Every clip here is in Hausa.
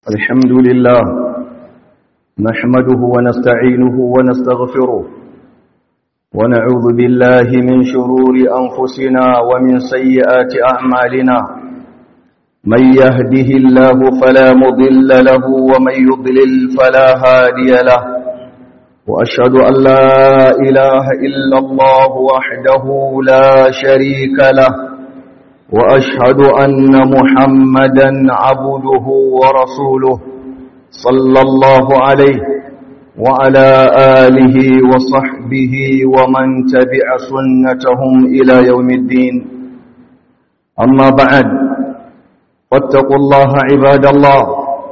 الحمد لله نحمده ونستعينه ونستغفره ونعوذ بالله من شرور أنفسنا ومن سيئات أعمالنا من يهده الله فلا مضل له ومن يضلل فلا هادي له وأشهد أن لا إله إلا الله وحده لا شريك له وأشهد أن محمدا عبده ورسوله صلى الله عليه وعلى آله وصحبه ومن تبع سنتهم إلى يوم الدين أما بعد واتقوا الله عباد الله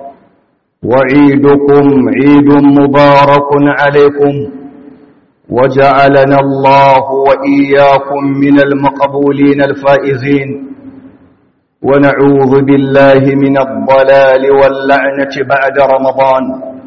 وعيدكم عيد مبارك عليكم وجعلنا الله وإياكم من المقبولين الفائزين ونعوذ بالله من الضلال واللعنة بعد رمضان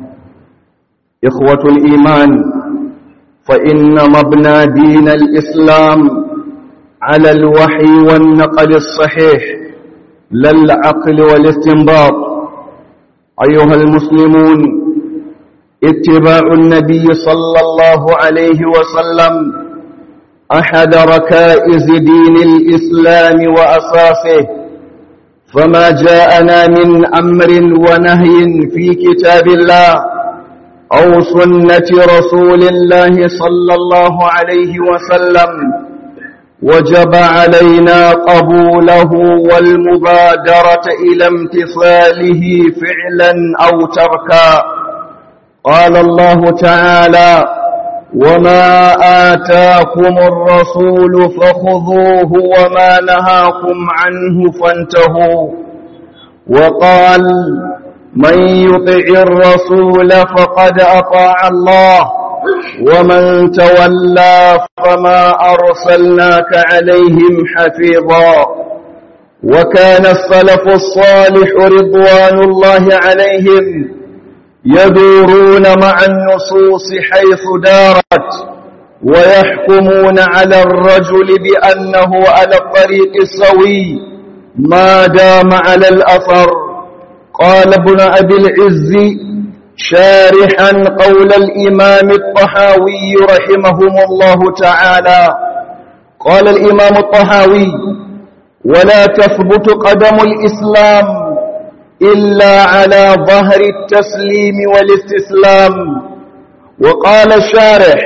إخوة الإيمان فإن مبنى دين الإسلام على الوحي والنقل الصحيح لا العقل والاستنباط أيها المسلمون اتباع النبي صلى الله عليه وسلم أحد ركائز دين الإسلام وأساسه فما جاءنا من أمر ونهي في كتاب الله أو سنة رسول الله صلى الله عليه وسلم وجب علينا قبوله والمبادرة إلى امتثاله فعلا أو تركا قال الله تعالى وما آتاكم الرسول فخذوه وما نهاكم عنه فانتهوا وقال من يطع الرسول فقد أطاع الله ومن تولى فما أرسلناك عليهم حفيظا وكان السلف الصالح رضوان الله عليهم يدورون مع النصوص حيث دارت ويحكمون على الرجل بأنه على الطريق السوي ما دام على الأثر قال ابن أبي العز شارحا قول الإمام الطحاوي رحمهم الله تعالى قال الإمام الطحاوي ولا تثبت قدم الإسلام إلا على ظهر التسليم والاستسلام وقال الشارح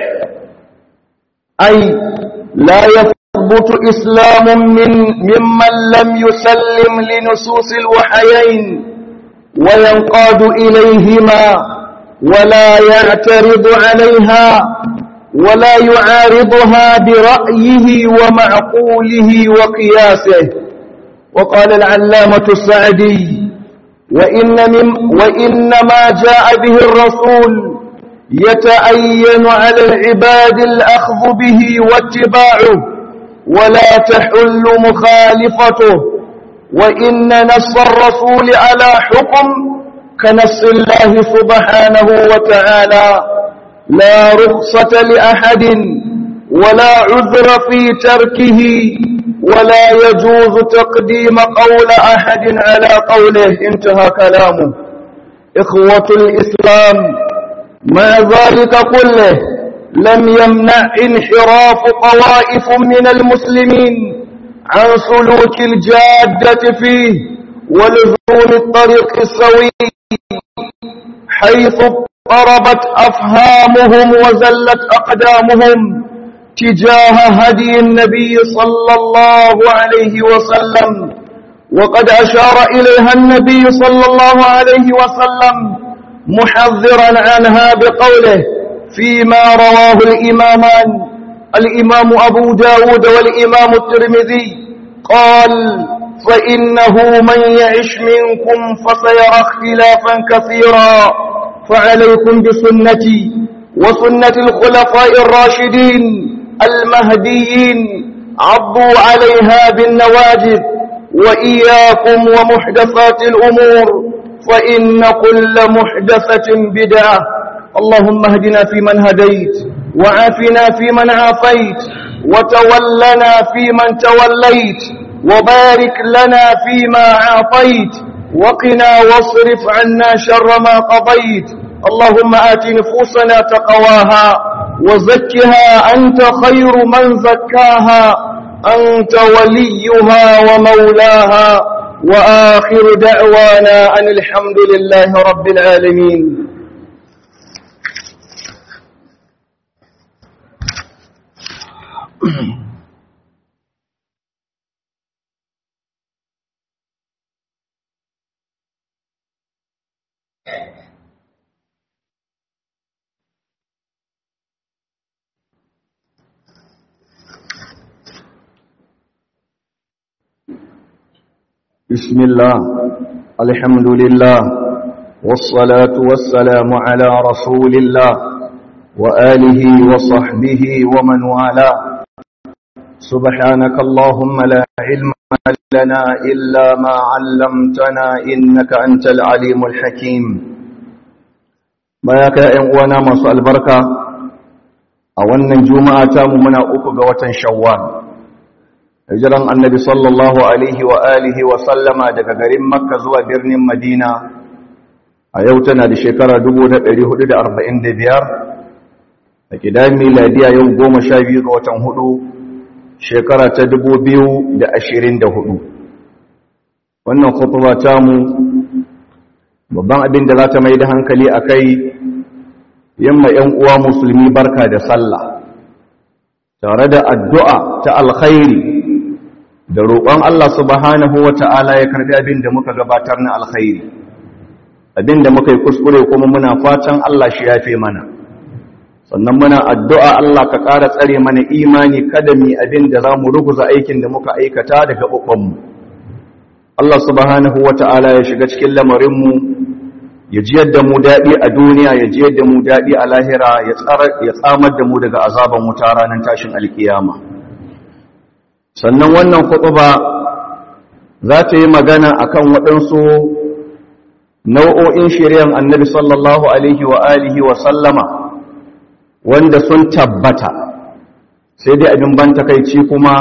أي لا يثبت إسلام من ممن لم يسلم لنصوص الوحيين وينقاد إليهما ولا يعترض عليها ولا يعارضها برأيه ومعقوله وقياسه وقال العلامة السعدي وإن من وإنما جاء به الرسول يتأين على العباد الأخذ به واتباعه ولا تحل مخالفته وإن نص الرسول على حكم كنص الله سبحانه وتعالى لا رخصة لأحد ولا عذر في تركه ولا يجوز تقديم قول أحد على قوله انتهى كلامه إخوة الإسلام مع ذلك كله لم يمنع انحراف طوائف من المسلمين عن سلوك الجادة فيه ولزوم الطريق السوي حيث اضطربت أفهامهم وزلت أقدامهم تجاه هدي النبي صلى الله عليه وسلم وقد أشار إليها النبي صلى الله عليه وسلم محذرا عنها بقوله فيما رواه الإمامان الإمام أبو داود والإمام الترمذي قال فإنه من يعش منكم فسيرى اختلافا كثيرا فعليكم بسنتي وسنة الخلفاء الراشدين المهديين عضوا عليها بالنواجذ وإياكم ومحدثات الأمور فإن كل محدثة بدعة اللهم اهدنا فيمن هديت وعافنا فيمن عافيت وتولنا فيمن توليت وبارك لنا فيما أعطيت وقنا واصرف عنا شر ما قضيت اللهم آت نفوسنا تقواها وزكها أنت خير من زكاها أنت وليها ومولاها وآخر دعوانا أن الحمد لله رب العالمين بسم الله الحمد لله والصلاة والسلام على رسول الله وآله وصحبه ومن والاه سبحانك اللهم لا علم لنا إلا ما علمتنا إنك أنت العليم الحكيم بياك يا إنوانا مصر البركة أولا جمعة منا أكبر شوال hijiran annabi sallallahu alaihi wa alihi wa sallama daga garin makka zuwa birnin madina a yau tana da shekara 1445 a kidan miladiya yau goma sha biyu ga watan hudu shekara ta 2024 wannan khutuba ta mu babban abin da za ta mai da hankali a kai yamma 'yan uwa musulmi barka da sallah tare da addu'a ta alkhairi da roƙon Allah subhanahu wa ta'ala ya karɓi abin da muka gabatar na alkhairi abin da muka yi kuskure kuma muna fatan Allah shi yafe mana sannan muna addu'a Allah ka ƙara tsare mana imani kada mi abin da za mu ruguza aikin da muka aikata daga ɓuɓɓanmu Allah subhanahu wa ta'ala ya shiga cikin lamarinmu ya ji yadda mu daɗi a duniya ya ji yadda mu daɗi a lahira ya tsamar da mu daga azaban wuta ranar tashin alkiyama sannan wannan ba za ta yi magana akan waɗansu nau'o'in shiryan annabi sallallahu alaihi wa alihi wa sallama wanda sun tabbata sai dai abin ban takaici kuma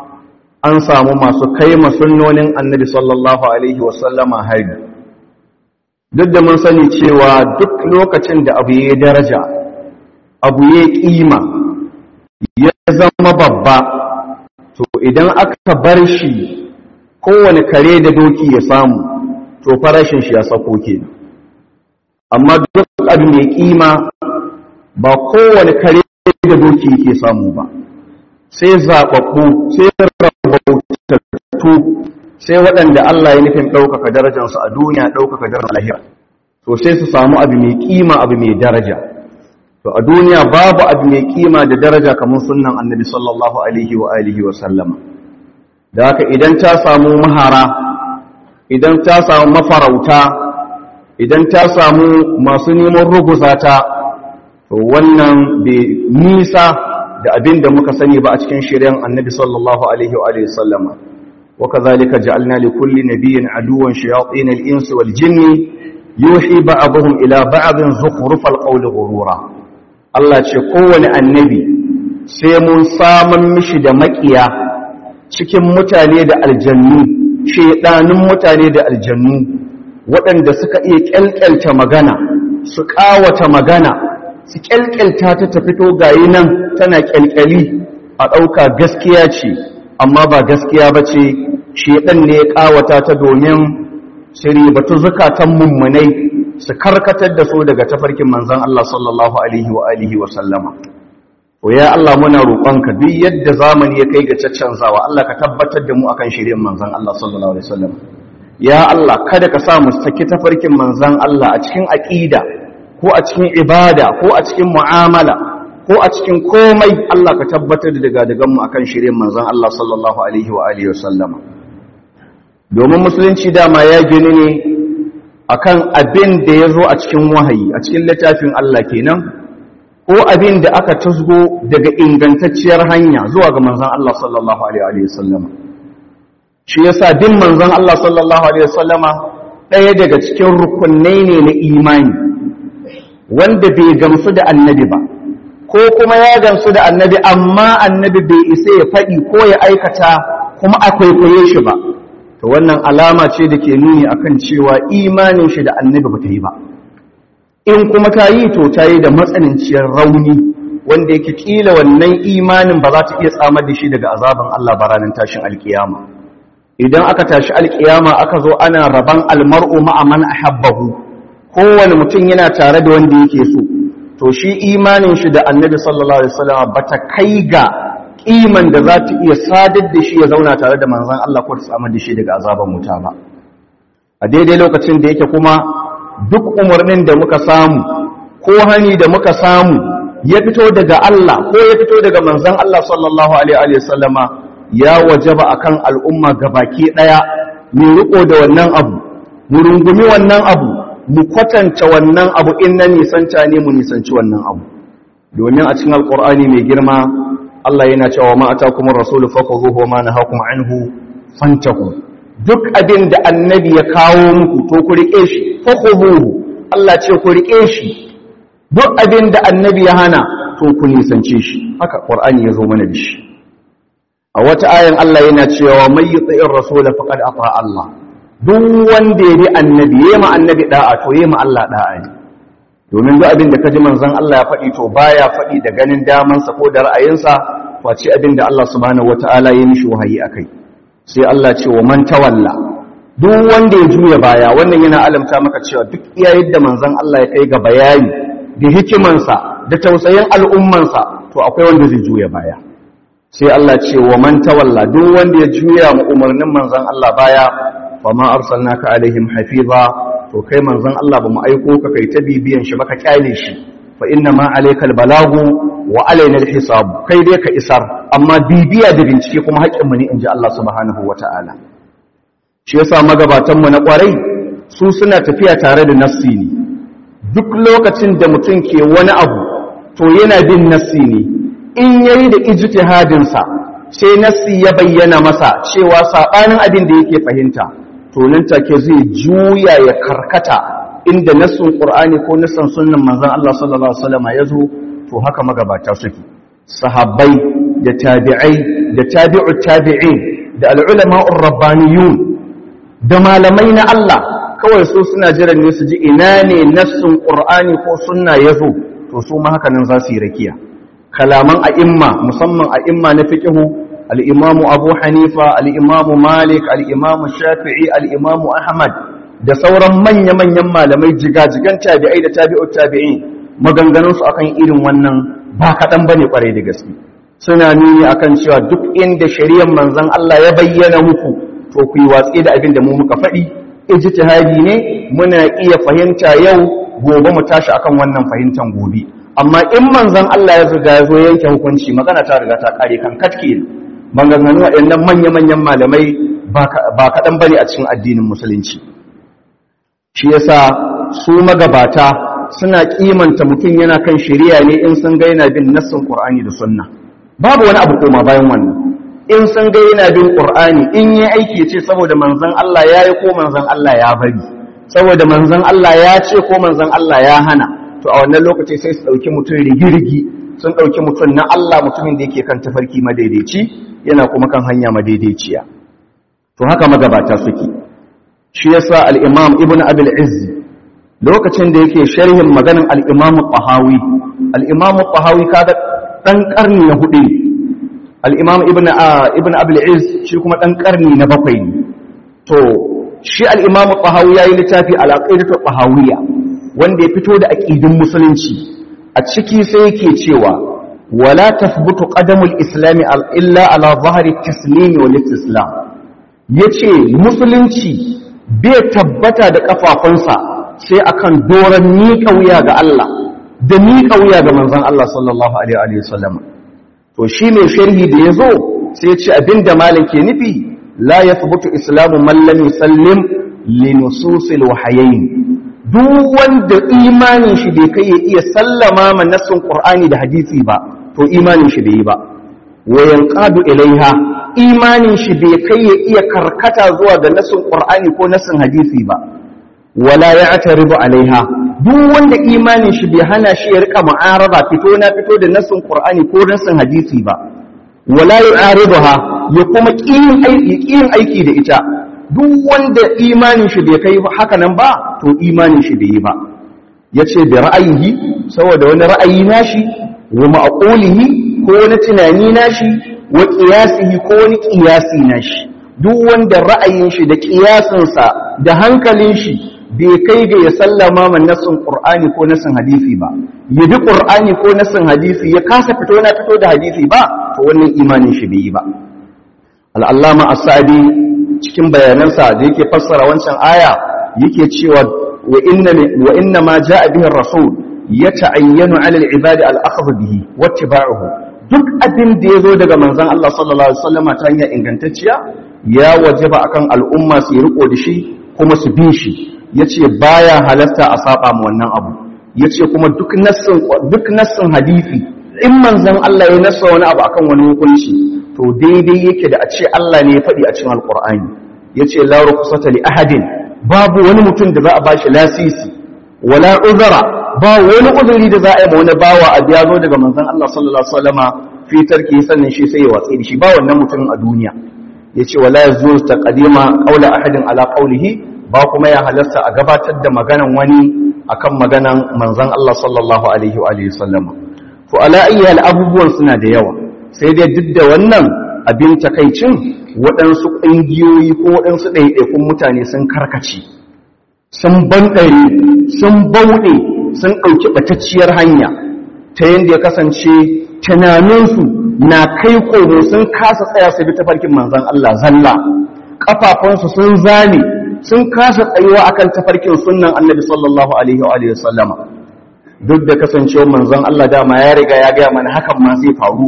an samu masu kai masunnonin annabi sallallahu alaihi wa sallama hari duk da mun sani cewa duk lokacin da abu ya daraja abu ya ƙima ya zama babba to idan aka bar shi kowane kare da doki ya samu to farashin shi ya sako ke amma duk abin mai kima ba kowane kare da doki yake samu ba sai zaɓaɓɓu sai rabautattu sai waɗanda Allah ya nufin ɗaukaka darajarsu a duniya ɗaukaka darajar lahira to sai su samu abu mai kima abu mai daraja to a duniya babu abu mai kima da daraja kamar sunnan annabi sallallahu alaihi wa alihi wa sallama da haka idan ta samu mahara idan ta samu mafarauta idan ta samu masu neman ruguza ta to wannan bai nisa da abin da muka sani ba a cikin shirin annabi sallallahu alaihi wa alihi wa sallama wa kadhalika ja'alna li kulli nabiyyin aduwwan shayatin al-insi wal jinni yuhi ba'dhum ila ba'dhin zukhrufal qawli ghurura Allah ce kowane annabi sai mun saman mishi da makiya cikin mutane da aljannu shedanin mutane da aljannu waɗanda suka iya kyalkyalta magana su ƙawata magana su kyalkyalta ta ta fito gayi nan tana kyalkyali a ɗauka gaskiya ce amma ba gaskiya ba ce shedan ne ya ƙawata ta domin shiri batu zukatan mummunai su karkatar da su daga tafarkin manzan Allah sallallahu alaihi wa alihi wa sallama to ya Allah muna roƙonka duk yadda zamani ya kai ga caccanzawa Allah ka tabbatar da mu akan shirin manzan Allah sallallahu alaihi wa sallam ya Allah kada ka sa mu saki tafarkin manzan Allah a cikin aqida ko a cikin ibada ko a cikin mu'amala ko a cikin komai Allah ka tabbatar da daga dagan mu akan shirin manzan Allah sallallahu alaihi wa alihi wa sallama domin musulunci dama ya gini ne akan abin da ya zo a cikin wahayi a cikin littafin Allah kenan ko abin da aka tusgo daga ingantacciyar hanya zuwa ga manzon Allah sallallahu alaihi wasallama shi yasa din manzon Allah sallallahu alaihi wasallama ɗaya daga cikin rukunai ne na imani wanda bai gamsu da annabi ba ko kuma ya gamsu da annabi amma annabi bai isa ya faɗi ko ya aikata kuma a kwaikwaye shi ba to wannan alama ce da ke nuni akan cewa imanin shi da annabi ba ta yi ba in kuma ta yi to ta yi da matsananciyar rauni wanda yake kila wannan imanin ba za ta iya tsamar da shi daga azaban Allah ba ranar tashin alkiyama idan aka tashi alkiyama aka zo ana raban almar'u ma'a man ahabbahu kowane mutum yana tare da wanda yake so to shi imanin shi da annabi sallallahu alaihi wasallam bata kai ga kiman da za ta iya sadar da shi ya zauna tare da manzon Allah ko ta tsamar da shi daga azaban wuta ba a daidai lokacin da yake kuma duk umarnin da muka samu ko hani da muka samu ya fito daga Allah ko ya fito daga manzon Allah sallallahu alaihi wasallama ya wajaba akan al'umma gabaki daya mu riko da wannan abu mu rungumi wannan abu mu kwatanta wannan abu in na nisanta ne mu nisanci wannan abu domin a cikin alqur'ani mai girma Allah yana cewa ma atakumur rasulu fakhuzuhu wa ma nahakum anhu fantahu duk abin da annabi ya kawo muku to ku rike shi fakhuzuhu Allah ce ku rike shi duk abin da annabi ya hana to ku nisance shi haka qur'ani ya zo mana da shi a wata ayan Allah yana cewa may yuti'ir rasul faqad ata Allah duk wanda ya bi annabi yayi ma annabi da'a to yayi ma Allah da'a ne domin duk abin da kaji manzon Allah ya faɗi to baya faɗi da ganin daman sa ko da ra'ayinsa face abin da Allah subhanahu wataala ya mishi wahayi akai sai Allah ce wa man tawalla duk wanda ya juya baya wannan yana alamta maka cewa duk iya yadda manzon Allah ya kai ga bayani da hikimansa da tausayin al'ummansa to akwai wanda zai juya baya sai Allah ce wa man tawalla duk wanda ya juya mu umarnin manzon Allah baya fa ma arsalnaka alaihim hafiza to kai manzon Allah ba mu aiko ka kai ta bibiyan shi baka kyale shi fa inna ma alayka albalagu wa alaina alhisab kai dai ka isar amma bibiya da bincike kuma haƙƙin mu ne inji Allah subhanahu wataala shi yasa magabatan mu na kwarai su suna tafiya tare da nafsi ne duk lokacin da mutum ke wani abu to yana bin nassi ne in yayi da ijtihadin sa sai nassi ya bayyana masa cewa sabanin abin da yake fahimta to nan take zai juya ya karkata inda nassun qur'ani ko nassan sunnan manzon Allah sallallahu alaihi wasallam ya zo to haka magabata suke sahabbai da tabi'ai da tabi'ut tabi'in da al-ulama'ur rabbaniyun da malamai na Allah kawai su suna jiran ne su ji ina ne nassun ƙur'ani ko sunna ya zo to su ma haka nan za su yi rakiya kalaman a'imma musamman a'imma na fiqihu al-imamu abu hanifa al-imamu malik al-imamu shafi'i al-imamu ahmad da sauran manya-manyan malamai jigajigan tabi'ai da tabi'ut tabi'in maganganun su akan irin wannan ba kaɗan bane kwarai da gaske suna nuni akan cewa duk inda shari'ar manzon Allah ya bayyana muku to ku yi watsi da abin da mu muka faɗi ijtihadi ne muna iya fahimta yau gobe mu tashi akan wannan fahimtan gobe amma in manzon Allah ya riga ya zo yanke hukunci magana ta riga ta kare kan katke maganganu waɗannan manya-manyan malamai ba kaɗan bane a cikin addinin musulunci shi yasa su magabata suna kimanta mutum yana kan shari'a ne in sun ga yana bin nassin Qur'ani da Sunna babu wani abu koma bayan wannan in sun ga yana bin Qur'ani in yi aiki ce saboda manzon Allah ya yi ko manzon Allah ya bari saboda manzon Allah ya ce ko manzon Allah ya hana to a wannan lokaci sai su dauki mutum rigirigi sun dauki mutum na Allah mutumin da yake kan tafarki madaidaici yana kuma kan hanya madaidaiciya to haka magabata suke shi yasa al-Imam Ibn Abil Izz lokacin da yake sharhin maganin al-Imam Tahawi al-Imam Tahawi kaga dan karni na hudu ne al'imam ibn abul'iz shi kuma ɗan ƙarni na bakwai ne to shi al'imamu ƙahawi ya yi littafi alaƙaidatar ƙahawiya wanda ya fito da aƙidin musulunci a ciki sai yake cewa wala tasbutu qadamul islami illa ala zahari taslimi wal istislam yace musulunci bai tabbata da kafafunsa sai akan doran miƙa wuya ga Allah da miƙa wuya ga manzon Allah sallallahu alaihi wa sallam to shi mai sharhi da ya zo sai ce abinda malam ke nufi la ya fubutu islamu mallam yusallim li nususil wahayayn duk wanda imanin shi bai kai ya iya sallama ma nassin qur'ani da hadisi ba to imanin shi bai yi ba wa yanqadu ilaiha imanin shi bai kai ya iya karkata zuwa ga nassin qur'ani ko nassin hadisi ba wala ya'taridu alaiha duk wanda imanin shi bai hana shi ya rika mu'araba fito na fito da nasin qur'ani ko nasin hadisi ba wala yu'ariduha ya kuma kin aiki kin aiki da ita duk wanda imanin shi bai kai haka nan ba to imanin shi bai yi ba yace da ra'ayihi saboda wani ra'ayi nashi wa ma'qulihi ko wani tunani nashi wa qiyasihi ko wani qiyasi nashi duk wanda ra'ayin shi da qiyasin sa da hankalin shi bai kai ga ya sallama man nassin qur'ani ko nassin hadisi ba ya bi qur'ani ko nassin hadisi ya kasa fito na fito da hadisi ba to wannan imanin shi bai yi ba al-allama as-sa'di cikin bayanansa da yake fassara wancan aya yake cewa wa inna wa inna ma jaa bihi ar-rasul yata'ayyanu 'ala al-ibadi al-akhdh bihi wattiba'uhu duk abin da yazo daga manzon Allah sallallahu alaihi wasallam ta hanyar ingantacciya ya wajaba akan al'umma su riko da shi kuma su bi shi yace baya halatta a saba ma wannan abu yace kuma duk nassin duk nassin hadisi in manzon Allah ya nassa wani abu akan wani hukunci to daidai yake da a ce Allah ne ya faɗi a cikin alqur'ani yace la rukhsata li ahadin babu wani mutum da za a bashi lasisi wala uzra ba wani uzuri da za a yi ma wani bawa a biya zo daga manzon Allah sallallahu alaihi wasallama fi tarki sannan shi sai ya watsi da shi ba wannan mutumin a duniya yace wala yazuz taqdima qawla ahadin ala qawlihi ba kuma ya halasta a gabatar da maganan wani akan maganan manzon Allah sallallahu alaihi wa alihi wasallama to ala ayyal abubuwan suna da yawa sai dai duk da wannan abin takaicin waɗansu ƙungiyoyi ko waɗansu ɗaiɗaikun mutane sun karkace sun banɗare sun bauɗe sun ɗauki ɓatacciyar hanya ta yadda ya kasance tunaninsu na kai komo sun kasa tsaya su bi tafarkin manzan Allah zalla ƙafafunsu sun zane sun kasa tsayuwa akan tafarkin sunnan annabi sallallahu alaihi wa sallama duk da kasancewar manzan Allah dama ya riga ya gaya mana hakan ma zai faru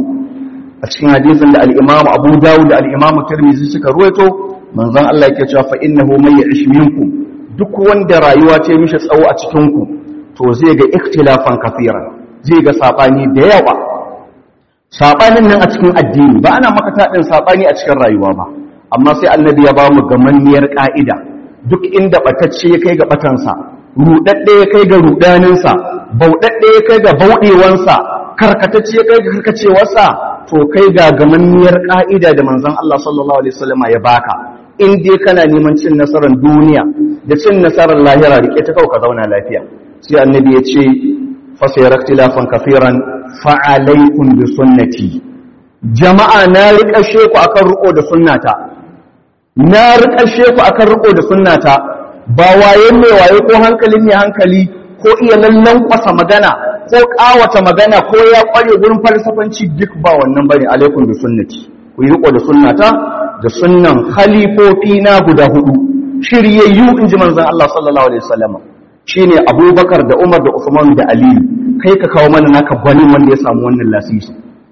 a cikin hadisin da al-Imam Abu Dawud da al-Imam Tirmidhi suka ruwaito manzan Allah yake cewa fa innahu may ya'ish minkum duk wanda rayuwa ce mishi tsawo a cikin ku to zai ga ikhtilafan kafiran zai ga sabani da yawa sabanin nan a cikin addini ba ana maka tadin sabani a cikin rayuwa ba amma sai annabi ya ba mu gamanniyar ka'ida duk inda batacce ya kai ga batansa rudadde ya kai ga rudaninsa bauɗaɗɗe ya kai ga bauɗewansa karkatacce ya kai ga karkacewarsa to kai ga gamanniyar ƙa'ida da manzon Allah sallallahu alaihi wasallam ya baka in dai kana neman cin nasarar duniya da cin nasarar lahira rike ta kau ka zauna lafiya sai annabi ya ce fa sayara ikhtilafan kafiran fa alaikum bi sunnati jama'a na riƙashe ku akan riko da sunnata na riƙashe ku akan riko da sunnata ba wayen mai waye ko hankalin mai hankali ko iya lallan kwasa magana ko kawata magana ko ya kware gurin falsafanci duk ba wannan bane alaikum bi sunnati ku yi riko da sunnata da sunnan khalifofi na guda hudu shiryayyu inji manzon Allah sallallahu alaihi wasallam shine Abubakar da Umar da Usman da Ali kai ka kawo mana naka gwanin wanda ya samu wannan lasisi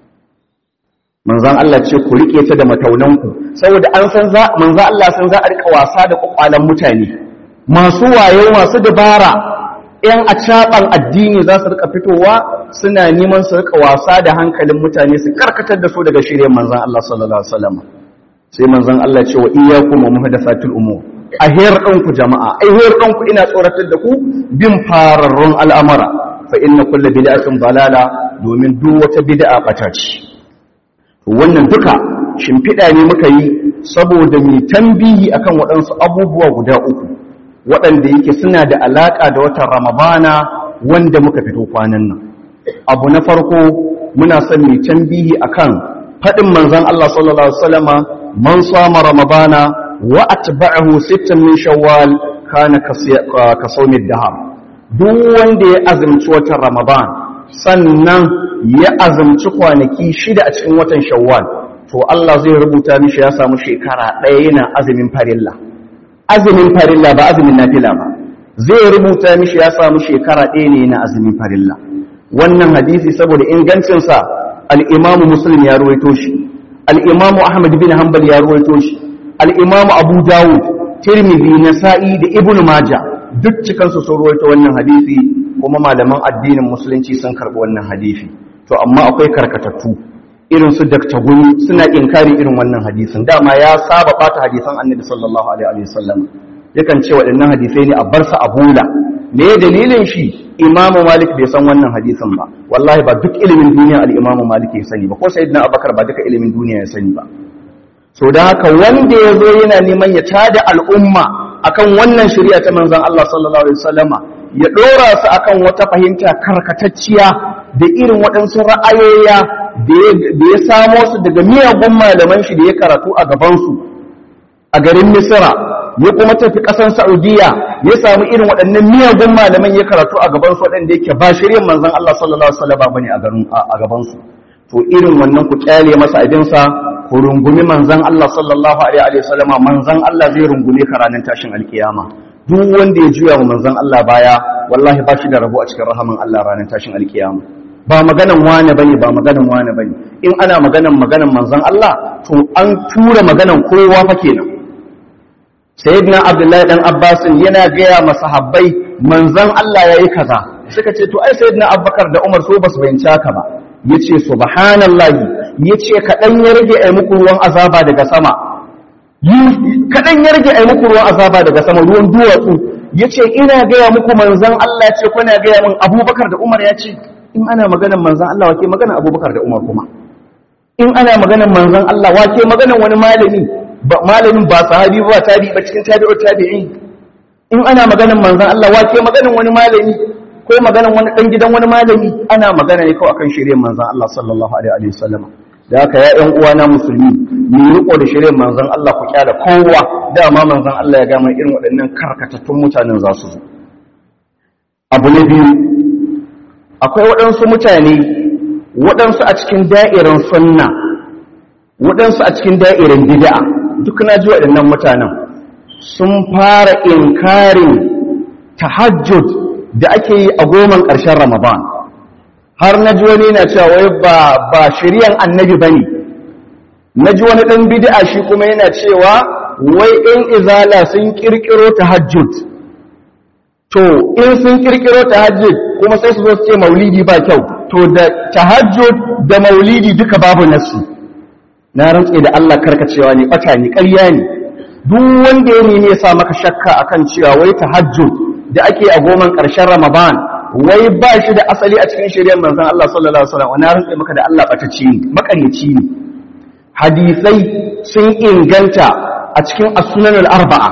manzon Allah ce ku rike ta da mataunanku saboda an san za manzon Allah san za a rika wasa da kwakwalan mutane masu wayo masu dabara ‘yan a caɓan addini za su rika fitowa suna neman su rika wasa da hankalin mutane su karkatar da su daga shirya manzan Allah sallallahu Alaihi wasallam sai manzan Allah ce wa iya kuma muhadasatul umur a hiyar ɗanku jama'a a hiyar ɗanku ina tsoratar da ku bin fararrun al'amara fa inna kulla bid'atin dalala domin duk wata bid'a ɓata ce wannan duka shimfiɗa ne muka yi saboda mai tambihi akan waɗansu abubuwa guda uku waɗanda yake suna da alaƙa da watan ramabana wanda muka fito kwanan nan abu na farko muna son mai tambihi akan faɗin manzon Allah sallallahu alaihi wasallama man sama ramabana wa atba'ahu sittan min shawwal kana ka sawmi dahar duk wanda ya azumci watan ramadan sannan ya azumci kwanaki shida a cikin watan shawwal to Allah zai rubuta mishi ya samu shekara ɗaya yana azumin farilla azumin farilla ba azumin nafila ba zai rubuta mishi ya samu shekara ɗaya ne na azumin farilla wannan hadisi saboda ingancinsa al'imamu muslim ya ruwaito shi al'imamu ahmad bin hanbal ya ruwaito shi al'imamu abu dawud tirmidhi nasa'i da ibn maja duk cikansu sun ruwaito wannan hadisi kuma malaman addinin musulunci sun karɓi wannan hadisi to amma akwai karkatattu irin su dakta guri suna inkari irin wannan hadisin dama ya saba bata hadisan annabi sallallahu alaihi wasallam yakan ce waɗannan hadisai ne a bar su a bula me dalilin shi imamu malik bai san wannan hadisin ba wallahi ba duk ilimin duniya al-imamu malik ya sani ba ko sayyidina abubakar ba duka ilimin duniya ya sani ba so da haka wanda ya zo yana neman ya tada al'umma akan wannan shari'a ta manzon Allah sallallahu alaihi wasallama ya dora su akan wata fahimta karkatacciya da irin waɗansu ra'ayoya da ya samo su daga miyagun malaman shi da ya karatu a gabansu a garin Misra ya kuma tafi ƙasar Saudiya ya samu irin waɗannan miyagun malaman ya karatu a gabansu waɗanda yake ba shari'ar manzon Allah sallallahu alaihi wasallama bane a gabansu to irin wannan ku kyale masa abinsa ku rungumi manzan Allah sallallahu alaihi wa sallama manzan Allah zai rungume ka ranar tashin alkiyama duk wanda ya juya wa manzan Allah baya wallahi ba shi da rabo a cikin rahaman Allah ranar tashin alkiyama ba maganan wane bane ba maganan wane bane in ana maganan maganan manzan Allah to an tura maganan kowa fa kenan sayyidina abdullahi dan abbas yana gaya masahabbai manzan Allah yayi kaza suka ce to ai sayyidina abubakar da umar so basu bayyana haka ba yace subhanallahi yace kadan ya rage ai muku ruwan azaba daga sama kadan ya rage ai muku ruwan azaba daga sama ruwan duwatsu yace ina gaya muku manzon Allah ce kuna gaya min Abubakar da Umar yace in ana maganar manzon Allah wake maganar Abubakar da Umar kuma in ana maganar manzon Allah wake maganar wani malami ba malamin ba sahabi ba tabi ba cikin tabi'ut tabi'in in ana maganar manzon Allah wake maganar wani malami ko maganan wani dan gidan wani malami ana magana ne kawai akan shirye manzon Allah sallallahu alaihi wa sallam da haka ya ƴan uwana musulmi mu riko da shirye manzon Allah ku kyara kowa dama manzon Allah ya gama irin waɗannan karkatattun mutanen za su zo abu na biyu akwai waɗansu mutane waɗansu a cikin da'irin sunna waɗansu a cikin da'irin bid'a duk na ji waɗannan mutanen sun fara inkarin tahajjud da ake yi a goman ƙarshen Ramadan har na ji wani na cewa wai ba ba shiryan annabi bane na ji wani ɗan bid'a shi kuma yana cewa wai in izala sun kirkiro tahajjud to in sun kirkiro tahajjud kuma sai su zo su ce maulidi ba kyau to da tahajjud da maulidi duka babu nasu na rantse da Allah karkacewa ne bata ne ƙarya ne duk wanda ya nemi ya sa maka shakka akan cewa wai tahajjud da ake a goman ƙarshen Ramadan wai ba shi da asali a cikin shirya manzon Allah sallallahu alaihi wasallam wani rantsa maka da Allah batacci ne makaryaci ne hadisai sun inganta a cikin as-sunan al-arba'a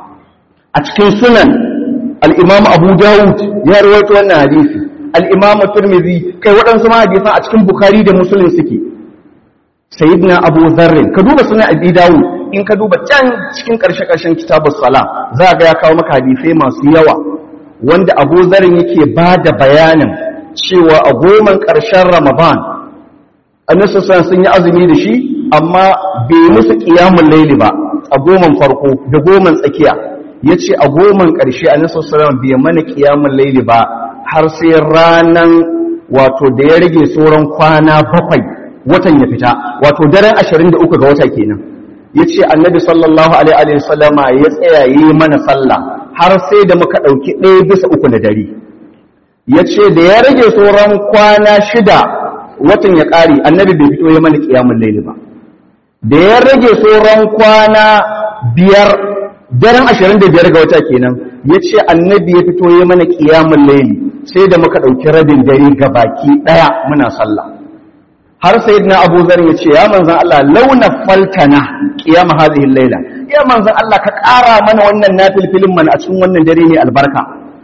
a cikin sunan al-Imam Abu Dawud ya rawaito wannan hadisi al-Imam Tirmidhi kai waɗansu ma hadisan a cikin Bukhari da Muslim suke sayyidina Abu Dharr ka duba sunan Abi Dawud in ka duba can cikin ƙarshe-ƙarshen kitabus sala za ga ya kawo maka hadisai masu yawa wanda abu zarin yake ba da bayanin cewa a goman ƙarshen ramadan annasasan sun yi azumi da shi amma bai musu ƙiyamun laili ba a goman farko da goman tsakiya ya ce a goman ƙarshe annasasan bai mana ƙiyamun laili ba har sai ranan wato da ya rage sauran kwana bakwai watan ya fita wato daren 23 ga wata kenan ya ce annabi sallallahu alaihi wasallama ya tsaya yi mana sallah har sai da muka ɗauki ɗaya bisa uku na dare ya ce da ya rage sauran kwana shida watan ya ƙari annabi bai fito ya mana ƙiyamun laili ba da ya rage sauran kwana biyar daren ashirin da biyar ga wata kenan ya ce annabi ya fito ya mana ƙiyamun laili sai da muka ɗauki rabin dare ga baki ɗaya muna sallah har sai na abu zar ya ce ya manzan Allah launa faltana ƙiyama hazihin laila ya manzan Allah ka ƙara mana wannan nafilfilin mana a cikin wannan dare ne albarka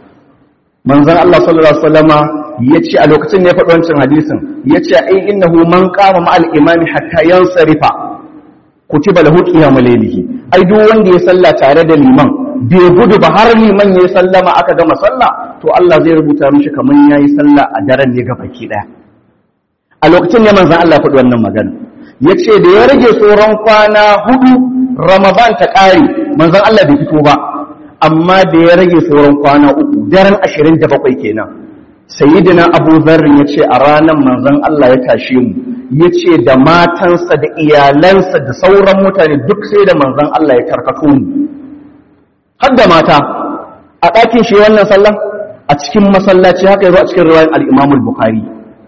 manzan Allah sallallahu alaihi wasallama ya ce a lokacin ne ya faɗi wancan hadisin ya ce ai innahu man qama ma'al imami hatta yansarifa kutiba lahu qiyamu laylihi ai duk wanda ya salla tare da liman bai gudu ba har liman ya sallama aka gama sallah to Allah zai rubuta mishi kaman yayi sallah a daren ne ga baki daya a lokacin ne manzan Allah faɗi wannan magana ya ce da ya rage tsoron kwana hudu ramadan ta ƙare manzan Allah bai fito ba amma da ya rage tsoron kwana uku daren ashirin da bakwai kenan sayidina abu zarrin ya ce a ranar manzan Allah ya tashe mu ya ce da matansa da iyalansa da sauran mutane duk sai da manzan Allah ya karkato mu har da mata a ɗakin shi wannan sallah a cikin masallaci haka yazo a cikin riwayar al-Imam al-Bukhari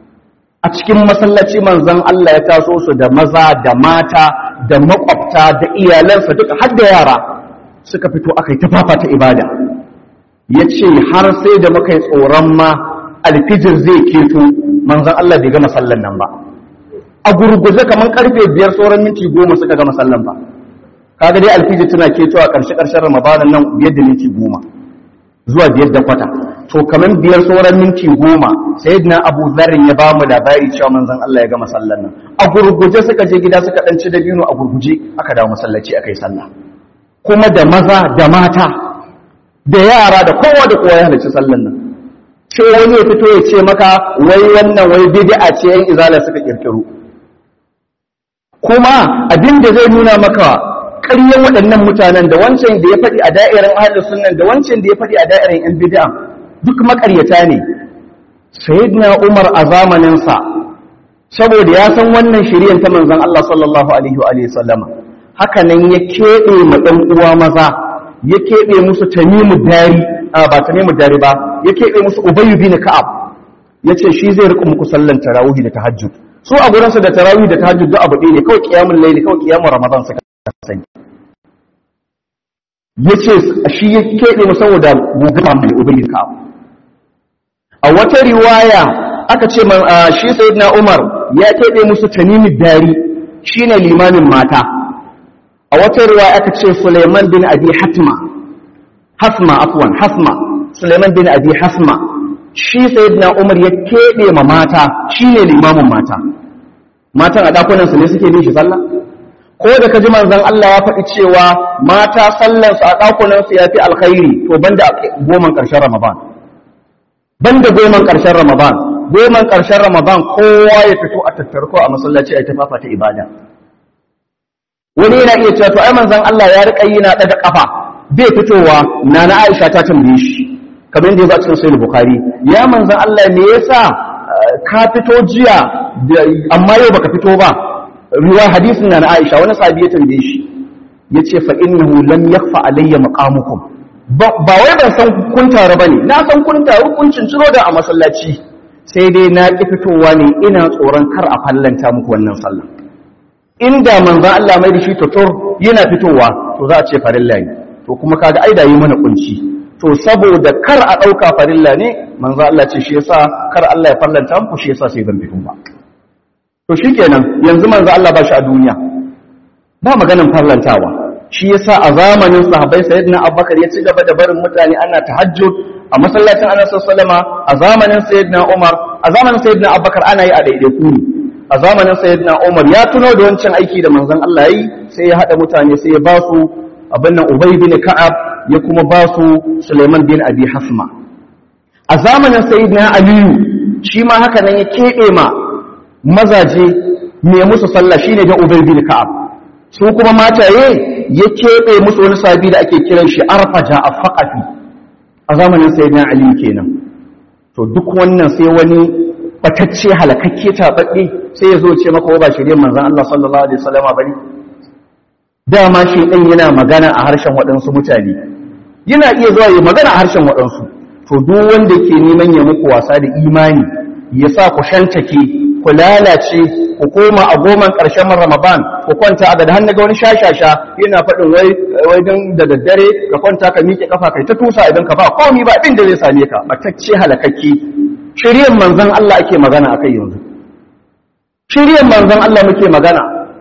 a cikin masallaci manzon Allah ya taso su da maza da mata da makwabta da iyalansa duka har da yara suka fito aka yi tafafa ta ibada ya ce har sai da muka yi tsoron ma alfijir zai keto manzon Allah bai gama sallan nan ba a gurguje kamar karfe biyar sauran minti goma suka gama sallan ba kaga dai alfiji tana ke cewa karshe karshen ramadanin nan biyar da minti goma zuwa biyar da kwata to kamar biyar sauran minti goma sai na abu zarin ya ba mu labari cewa manzon Allah ya gama sallan nan a gurguje suka je gida suka dan ci dabino a gurguje aka dawo masallaci aka yi sallah kuma da maza da mata da yara da kowa da kowa ya halarci sallan nan sai wani ya fito ya ce maka wai wannan wai bid'a ce yan izala suka kirkiro kuma abin da zai nuna maka ƙaryen waɗannan mutanen da wancan da ya faɗi a da'irin ahlus sunnan da wancan da ya faɗi a da'irin yan bid'a duk makaryata ne sayyidina Umar a zamanin sa saboda ya san wannan shiryan ta manzon Allah sallallahu alaihi wa alihi sallama haka nan ya keɓe ma ɗan uwa maza ya keɓe musu tamimu dari ba tamimu dari ba ya keɓe musu ubayyu bin ka'ab yace shi zai riƙa muku sallan tarawih da tahajjud su a gurinsu da tarawih da tahajjud duk abu ɗaya ne kawai qiyamul layli kawai qiyamul ramadan suka sani yace shi ya keɓe mu saboda guguma mai ubayyu ka'ab a wata riwaya aka ce shi sayyidina umar ya keɓe musu tamimi dari shine limamin mata a wata riwaya aka ce Suleiman bin Abi Hatma Hasma afwan Hasma Suleiman bin Abi Hasma shi sayyidina Umar ya kebe ma mata shine limamin mata matan a dakunan su ne suke bin shi sallah ko da kaji manzon Allah ya faɗi cewa mata sallar su a dakunan su yafi alkhairi to banda goman karshen Ramadan banda goman karshen Ramadan goman karshen Ramadan kowa ya fito a tattarko a masallaci a tafafa ta ibada wani yana iya cewa to ai manzon Allah ya rika yi na daga kafa bai fitowa na na Aisha ta tambaye shi kamar yadda ya cikin sahih Bukhari ya manzon Allah me yasa ka fito jiya amma yau baka fito ba riwaya hadisin na na Aisha wani sahabi ya tambaye shi yace fa innahu lam yakhfa alayya maqamukum ba wai ban san kun tare bane na san kun tare kun cinciro da a masallaci sai dai na ki fitowa ne ina tsoron kar a fallanta muku wannan sallah inda manzan Allah mai da shi tutur yana fitowa to za a ce farilla ne to kuma kaga ai da yi mana kunci to saboda kar a dauka farilla ne manzan Allah ce shi yasa kar Allah ya fallanta muku shi yasa sai ban fito ba to shikenan yanzu manzan Allah ba shi a duniya ba maganin farlantawa shi yasa a zamanin sahabbai sayyidina Abubakar ya ci gaba da barin mutane ana tahajjud a masallacin Anas sallama a zamanin sayyidina Umar a zamanin sayyidina Abubakar ana yi a daidaiku ne a zamanin sayyidina Umar ya tuno da wancan aiki da manzon Allah yi sai ya hada mutane sai ya ba su abin nan Ubay bin Ka'ab ya kuma ba su Sulaiman bin Abi Hasma a zamanin sayyidina Aliyu shi ma haka nan ya kebe ma mazaje me musu sallah shine da Ubay bin Ka'ab su kuma mataye ya kebe musu wani sabi da ake kiran shi Arfaja afaqafi a zamanin sayyidina Ali kenan to duk wannan sai wani batacce halakakke taɓaɓɓe sai ya zo ce maka ba shirye manzan Allah sallallahu Alaihi wasallama ba ne dama shi ɗan yana magana a harshen waɗansu mutane yana iya zuwa yi magana a harshen waɗansu to duk wanda ke neman ya muku wasa da imani ya sa ku shantake ku lalace ku koma a goman ƙarshen ramadan ku kwanta a ga hannu ga wani shashasha yana faɗin wai wai don da daddare ka kwanta ka miƙe kafa kai ta tusa idan ka ba komi ba abin da zai same ka batacce halakakke shiryan manzan Allah ake magana a kai yanzu shiryan manzan Allah muke magana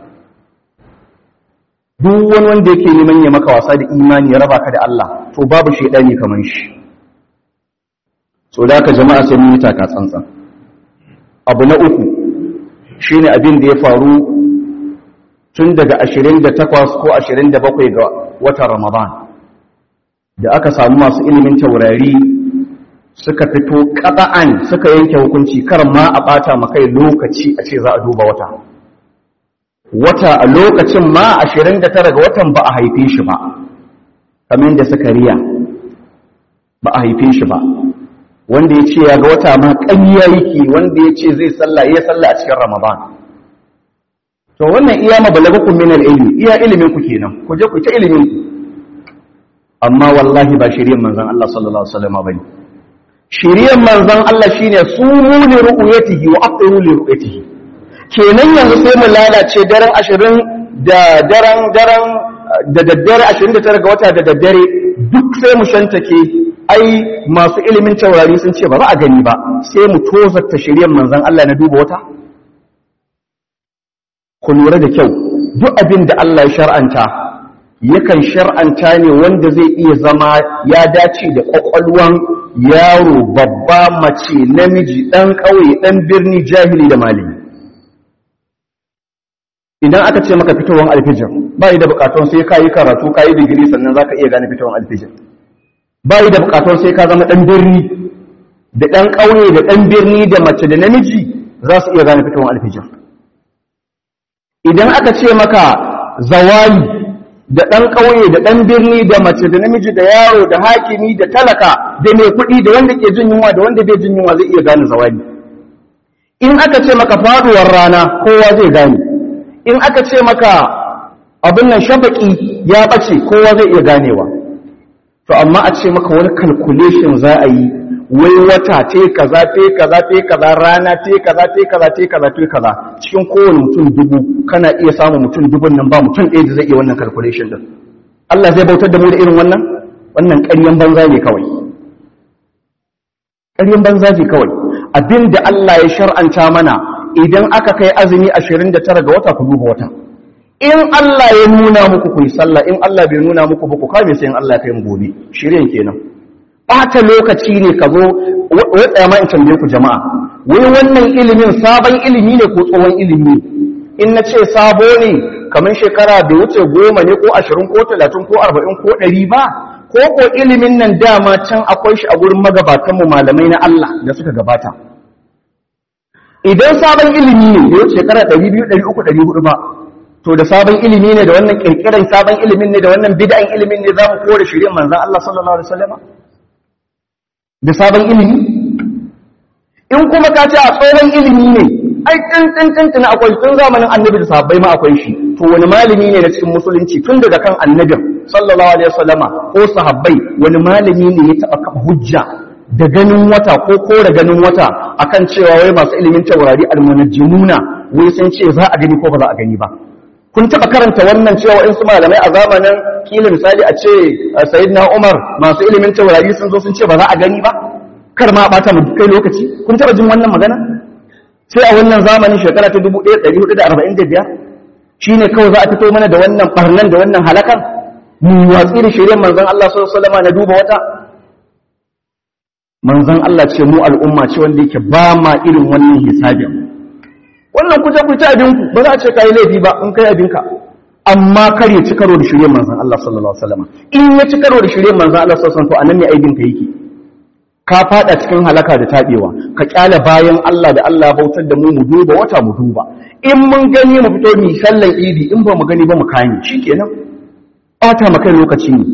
duk wani wanda yake neman ya maka wasa da imani ya raba ka da Allah to babu shaidani kamar shi so da haka jama'a sai mun yi taka tsantsan abu na uku shine abin da ya faru tun daga 28 ko 27 ga watan Ramadan da aka samu masu ilimin taurari suka fito ƙata'an suka yanke hukunci kar ma a ɓata makai lokaci a ce za a duba wata wata a lokacin ma 29 ga watan ba a haife shi ba kamar da suka riya ba a haife shi ba wanda ya ce ya ga wata ma ƙanya yake wanda ya ce zai sallah ya sallah a cikin ramadan to wannan iya mabalagakun min ilmi iya ilimin ku kenan ku je ku ta ilimin ku amma wallahi ba shirin manzon Allah sallallahu alaihi wasallam bane shiriyar manzan Allah shi ne su muni ru'uyatihi wa aqiru li ru'yatihi kenan yanzu sai mu lalace daren ashirin da daren daren da daddare ashirin da tara ga wata da daddare duk sai mu shantake ai masu ilimin taurari sun ce ba za a gani ba sai mu tozarta shiriyar manzan Allah na duba wata ku lura da kyau duk abin da Allah ya shar'anta yakan shar'anta ne wanda zai iya zama ya dace da kwakwalwan yaro babba mace namiji ɗan ƙauye ɗan birni jahili da malami idan aka ce maka fitowar alfijir ba yi da bukatun sai ka yi karatu ka yi digiri sannan za ka iya gane fitowar alfijir ba yi da bukatun sai ka zama ɗan birni da ɗan ƙauye da ɗan birni da mace da namiji za su iya gane fitowar alfijir idan aka ce maka zawali da ɗan ƙauye da ɗan birni da mace da namiji da yaro da hakimi da talaka da mai kuɗi da wanda ke jin yunwa da wanda bai jin yunwa zai iya gane zawali in aka ce maka faduwar rana kowa zai gane in aka ce maka abin nan shafaki ya ɓace kowa zai iya ganewa to amma a ce maka wani calculation za a yi wai wata te kaza te kaza te kaza rana te kaza te kaza te kaza te kaza cikin kowane mutum dubu kana iya samun mutum dubun nan ba mutum ɗaya da zai iya wannan calculation din Allah zai bautar da mu da irin wannan wannan ƙaryan banza ne kawai ƙaryan banza ne kawai abinda Allah ya shar'anta mana idan aka kai azumi 29 ga wata ku duba wata in Allah ya nuna muku ku yi sallah in Allah bai nuna muku ba ku kame sai in Allah ya kai mu gobe shirin kenan ɓata lokaci ne ka zo wai tsaya ma in tambaye ku jama'a wai wannan ilimin sabon ilimi ne ko tsohon ilimi in na ce sabo ne kamar shekara da wuce goma ne ko ashirin ko talatin ko arba'in ko ɗari ba ko ko ilimin nan dama can akwai shi a gurin magabatanmu malamai na Allah da suka gabata idan sabon ilimi ne da wuce shekara ɗari biyu ɗari uku ɗari hudu ba to da sabon ilimi ne da wannan ƙirƙiran sabon ilimin ne da wannan bid'an ilimin ne za mu kore shirin manzan Allah sallallahu alaihi wasallam da sabon ilimi in kuma ka ce a tsohon ilimi ne ai tun akwai tun zamanin annabi da sahabbai ma akwai shi to wani malami ne na cikin musulunci tun daga kan annabin sallallahu alaihi wasallama ko sahabbai wani malami ne ya taba kafa hujja da ganin wata ko kore ganin wata akan cewa wai masu ilimin taurari almunajjimuna wai sun ce za a gani ko ba za a gani ba kun taba karanta wannan cewa in su malamai a zamanin kila misali a ce sayyidina Umar masu ilimin taurari sun zo sun ce ba za a gani ba kar ma bata mu kai lokaci kun taba jin wannan magana sai a wannan zamanin shekara ta 1445 shine kawai za a fito mana da wannan barnan da wannan halakan mu watsi da shirin manzon Allah sallallahu alaihi wasallam na duba wata manzon Allah ce mu al'umma ce wanda yake ba ma irin wannan hisabin wannan kuje ku ta abinku ba za a ce kai laifi ba in kai abinka amma kar ya ci karo da shirin manzon Allah sallallahu alaihi wasallam in ya ci karo da shirin manzon Allah sallallahu alaihi wasallam to anan ne aibin ka yake ka fada cikin halaka da tabewa ka kyala bayan Allah da Allah bautar da mu mu duba wata mu duba in mun gani mu fito mu sallan idi in ba mu gani ba mu kani shikenan bata maka lokaci ne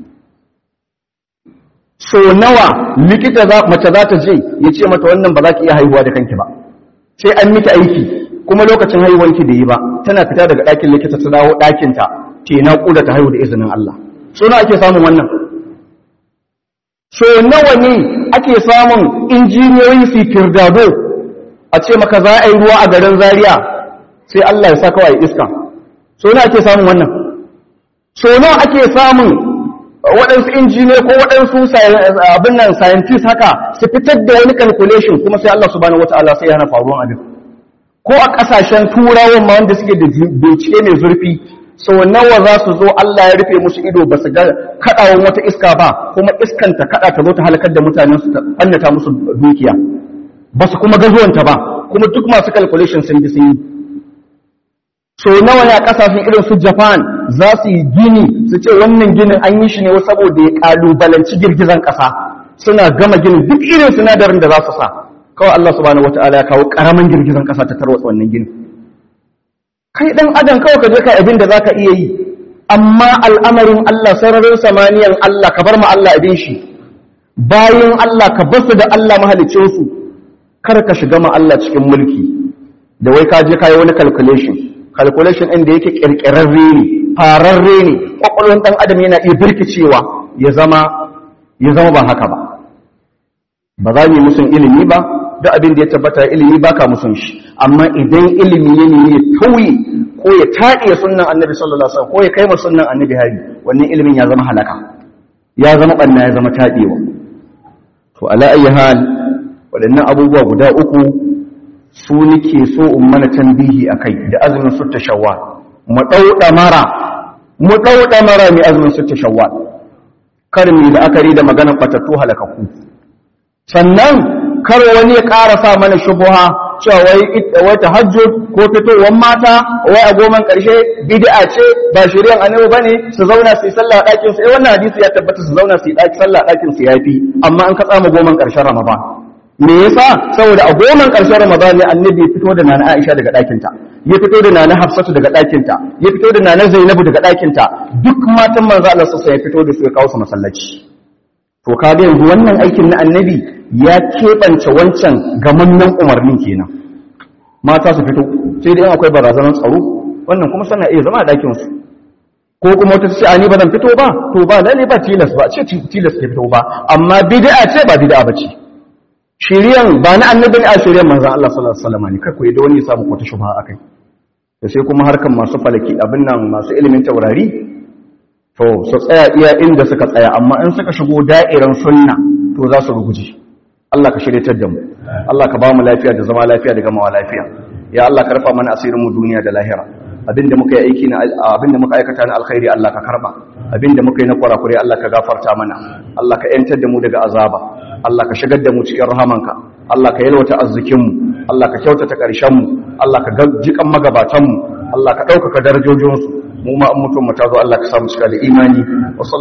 so nawa likita za mace za ta je ya ce mata wannan ba za ki iya haihuwa da kanki ba sai an miki aiki kuma lokacin haihuwanki da yi ba tana fita daga ɗakin likita ta dawo ɗakinta te na ƙuda ta haihu da izinin Allah so nawa ake samun wannan so nawa ne ake samun injiniyoyi su kirdado a ce maka za a yi ruwa a garin zaria sai Allah ya sa kawai iska so nawa ake samun wannan so nawa ake samun waɗansu injiniya ko waɗansu abin nan scientist haka su fitar da wani calculation kuma sai Allah subhanahu wataala sai ya hana faruwan abin ko a ƙasashen turawan ma wanda suke da bincike mai zurfi sau nawa za su zo Allah ya rufe musu ido ba su ga kaɗawan wata iska ba kuma iskan ta kaɗa ta zo ta halakar da mutanen su ta ɓannata musu dukiya ba su kuma gazuwanta ba kuma duk masu calculation sun bi sun yi so nawa ne a kasashen irin su Japan za su yi gini su ce wannan ginin an yi shi ne saboda ya kalubalanci girgizan kasa suna gama ginin duk irin sinadarin da za su sa kawai Allah subhanahu wataala ya kawo karamin girgizan kasa ta tarwatsa wannan ginin kai dan adam kawai ka je kai abin da zaka iya yi amma al'amarin Allah sararin samaniyan Allah ka bar ma Allah abin shi bayan Allah ka basu da Allah mahalicin su kar ka shiga ma Allah cikin mulki da wai ka je kai wani calculation calculation ɗin da yake ƙirƙirarre ne fararre ne ƙwaƙwalwar ɗan adam yana iya birkicewa ya zama ya zama ba haka ba ba za mu yi musun ilimi ba duk abin da ya tabbata ilimi ba ka musun shi amma idan ilimi ya nemi ya tauye ko ya taɗiye sunnan annabi sallallahu alaihi wasallam ko ya kai ma sunnan annabi hari wannan ilimin ya zama halaka ya zama ɓanna ya zama taɗewa to ala ayi hal waɗannan abubuwa guda uku su nake so in mana tambihi akai da azumin sutta shawwal mu dauda mara mu dauda mara mai azumin sutta shawwal kar mu da akari da maganar batattu halakaku sannan kar wani ya ƙara sa mana shubuha cewa wai wai tahajjud ko fitowar mata wai a goman ƙarshe bid'a ce ba shari'an annabi bane su zauna su yi sallah a ɗakin su eh wannan hadisi ya tabbata su zauna su yi ɗaki sallah a ɗakin su yafi amma an ka tsama goman ƙarshen Ramadan me yasa saboda a goman ƙarshen Ramadan ne annabi ya fito da nana Aisha daga ɗakin ta ya fito da nana Hafsatu daga ɗakin ta ya fito da nana Zainabu daga ɗakin ta duk matan manzo Allah sallallahu ya fito da su ya kawo su masallaci to kaga yanzu wannan aikin na annabi ya keɓance wancan gamammen umarnin kenan mata su fito sai dai akwai barazanar tsaro wannan kuma sana iya zama a ɗakinsu ko kuma wata ce a ni ba zan fito ba to ba lalle ba tilas ba ce tilas ke fito ba amma bid'a ce ba bid'a ba ce shiriyan ba na annabi ne a shiriyan manzon Allah sallallahu alaihi wasallam ne kai ku da wani ya samu ko ta shubha akai da sai kuma harkan masu falaki abin nan masu ilimin taurari to su tsaya iya inda suka tsaya amma in suka shigo da'iran sunna to za su ruguje Allah ka shiryatar da mu Allah ka ba mu lafiya da zama lafiya da gamawa lafiya ya Allah ka rufa mana asirin mu duniya da lahira abinda muka yi aiki na abinda muka aikata na alkhairi Allah ka karba abinda muka yi na kwarakure Allah ka gafarta mana Allah ka yantar da mu daga azaba Allah ka shigar da mu cikin rahamanka Allah ka yalwata arzikin mu Allah ka kyautata karshen mu Allah ka jikan magabatan mu Allah ka ɗaukaka darajojinsu mu ma an mutum mu ta zo Allah ka samu cika da imani